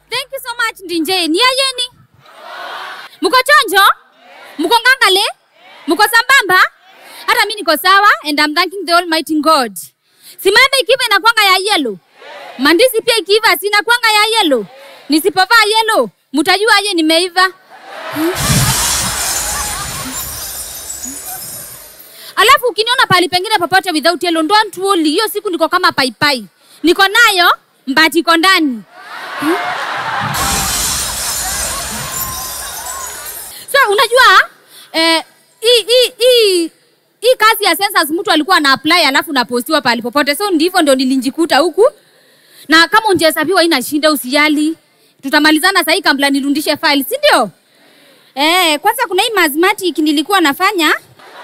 Thank you so much Ndinje. Ni ayeni? Mko chonjo? Mko ngangale? Mko sambamba? Hata mimi niko sawa and I'm thanking the Almighty God. Simambe ikiva inakwanga ya yellow. Mandizi pia ikiiva sina kwanga ya yellow. Nisipovaa yellow, mtajua aje nimeiva. Alafu ukiniona pahali pengine popote without yellow, don't worry. Hiyo siku niko kama paipai. Niko nayo mbati iko ndani. So unajua eh, hii hii hii hii kazi ya census mtu alikuwa ana apply alafu napostiwa pahali popote, so ndivyo ndio nilinjikuta huku, na kama unjehesabiwa ina shinda, usijali, tutamalizana sahii kabla nirudishe file, si ndio? Eh, kwanza kuna hii mathematic nilikuwa nafanya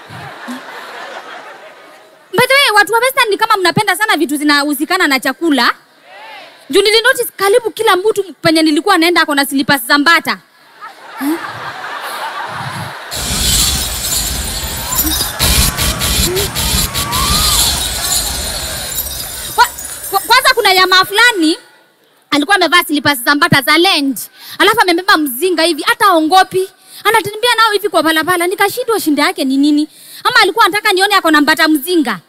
By the way, watu wa Western ni kama mnapenda sana vitu zinahusikana na chakula. Juu nilinotice karibu kila mtu penye nilikuwa naenda ako na slippers za mbata. Kwa- kwa- Kwanza kuna jamaa fulani alikuwa amevaa slippers za mbata za land, alafu amebeba mzinga hivi, hata aongopi, anatembea nao hivi kwa barabara. Nikashindwa shinda yake ni nini, ama alikuwa anataka nione ako na mbata mzinga.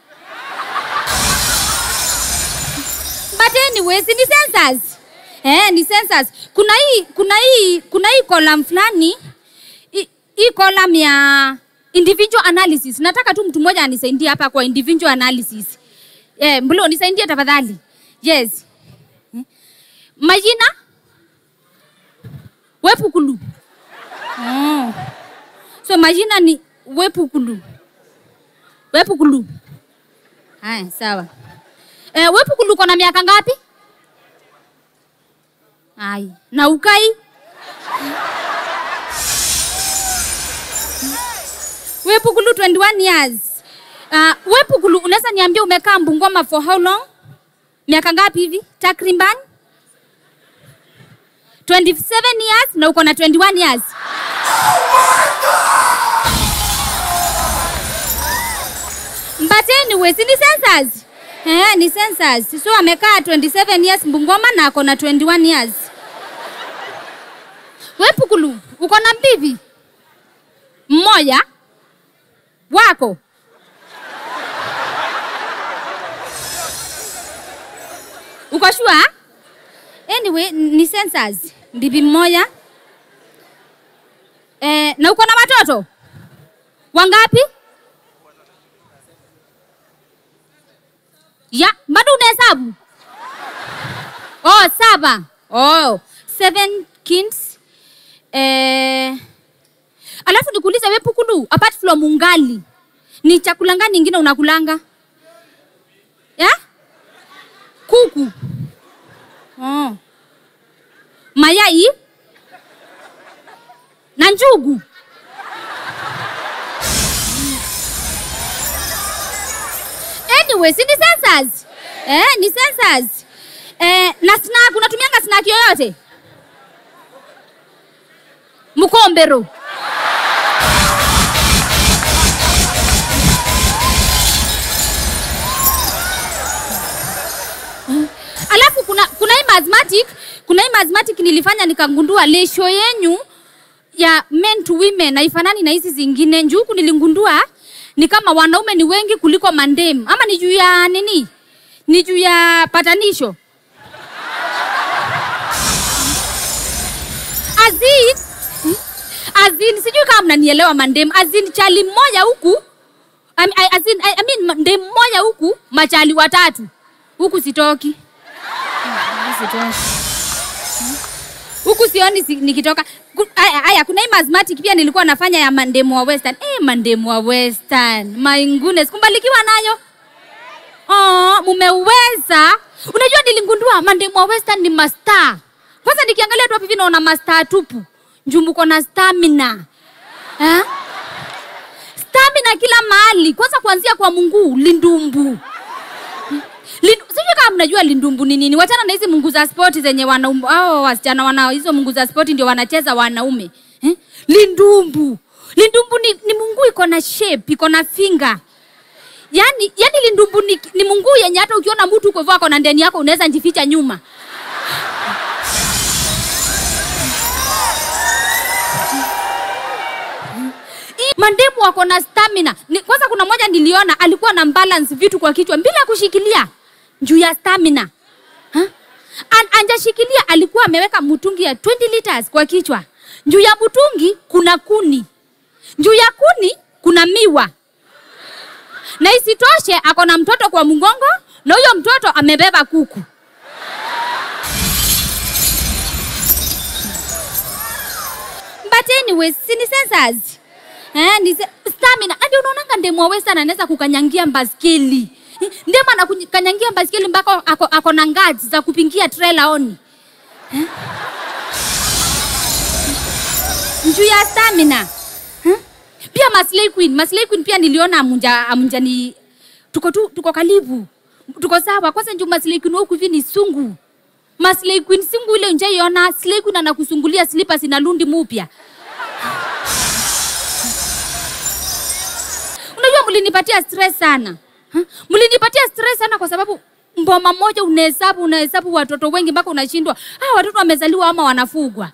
But anyways, ni census. Eh, ni census. Kuna hii kuna hii kuna hii column fulani hii- hii column ya individual analysis. Nataka tu mtu mmoja anisaidie hapa kwa individual analysis. Eh, Mbulo nisaidie tafadhali. Yes. Eh, Majina? Wepukulu. Oh. So majina ni Wepukulu. Wepukulu. Haya, sawa. Eh, Wepukulu uko na miaka ngapi? Ai, na ukai? Wepukulu 21 years. Uh, Wepukulu unaweza niambia umekaa Bungoma for how long? Miaka ngapi hivi? Takriban 27 years na uko na 21 years. But anyways, ni census. Eh, ni census. So amekaa 27 years Bungoma na ako na 21 years. Wepukulu, uko na mbivi? Mmoja wako? Uko sure? Anyway, ni census. Bibi mmoja. Eh, na uko na watoto? Wangapi? Ya, bado unahesabu? Oh, saba. Oh, seven kids. Eh, alafu nikuulize wewe Pukulu, apart from ungali, ni chakula gani ingine unakulanga? Ya? Kuku. Oh. Mayai na njugu. Anyways, ni census. Eh, ni census. Eh, na snack unatumianga snack yoyote? Mkombero. Alafu kuna kuna hii mathematic, kuna hii mathematic nilifanya nikagundua ratio yenyu ya men to women haifanani na hizi zingine. Njoo huku niligundua ni kama wanaume ni wengi kuliko mandem, ama ni juu ya nini? Ni juu ya patanisho. Azin, azin, sijui kama mnanielewa mandem. Azin chali mmoja huku I, I, azin, I, I mean ndem mmoja huku machali watatu huku sitoki Huku sitoki. huku sioni si, nikitoka Ku- aya aya, kuna hii mathematic pia nilikuwa nafanya ya mandemu wa western eh, mandemu wa western my goodness kumbalikiwa nayo oh, mumeweza unajua niligundua mandemu wa western ni mastar kwanza nikiangalia tu hapa hivi naona mastar tupu njumbuko na stamina eh? stamina kila mahali kwanza kuanzia kwa mungu lindumbu Lindu, sijui kama mnajua lindumbu ni nini. Wachana na hizi mungu za spoti zenye wanaume hao wasichana wana hizo mungu za spoti ndio wanacheza wanaume eh? Lindumbu, lindumbu ni, ni mungu iko na shape, iko na finger yani, yani lindumbu ni, ni mungu yenye hata ukiona mtu uko hivyo ako na ndani yako unaweza njificha nyuma mandemu wako na stamina ni, kwanza kuna moja niliona alikuwa na balance vitu kwa kichwa bila kushikilia juu ya stamina ha? An, anjashikilia alikuwa ameweka mtungi ya 20 liters kwa kichwa juu ya mtungi kuna kuni juu ya kuni kuna miwa na isitoshe ako na mtoto kwa mgongo na huyo mtoto amebeba kuku but anyways si ni sensors eh, ni se- stamina hadi unaonanga ndemu wa western anaweza kukanyangia baskeli Eh, ndemu anakukanyangia baskeli mpaka ako, ako na ngazi za kupingia trailer oni eh? juu ya stamina eh? pia Maslay Queen Maslay Queen pia niliona amunja amunja ni tuko tu tuko karibu tuko sawa kwanza njoo Maslay Queen huku hivi ni sungu Maslay Queen sungu ile njaiona Slay Queen anakusungulia slippers na lundi mupya unajua mlinipatia stress sana Ha? mlinipatia stress sana kwa sababu mboma moja unahesabu unahesabu watoto wengi mpaka unashindwa ah, watoto wamezaliwa ama wanafugwa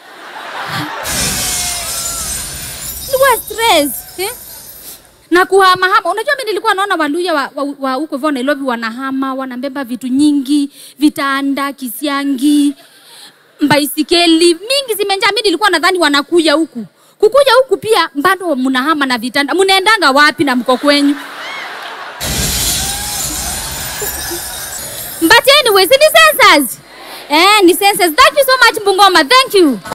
ilikuwa stress eh? na kuhamahama unajua mi nilikuwa naona waluya wa, wa, wa huko hivyo nairobi wanahama wanabeba vitu nyingi vitanda kisiangi baisikeli mingi zimenjaa mi nilikuwa nadhani wanakuja huku kukuja huku pia bado mnahama na vitanda mnaendanga wapi na mko kwenyu but anyways ni sensors eh ni sensors thank you so much mbungoma thank you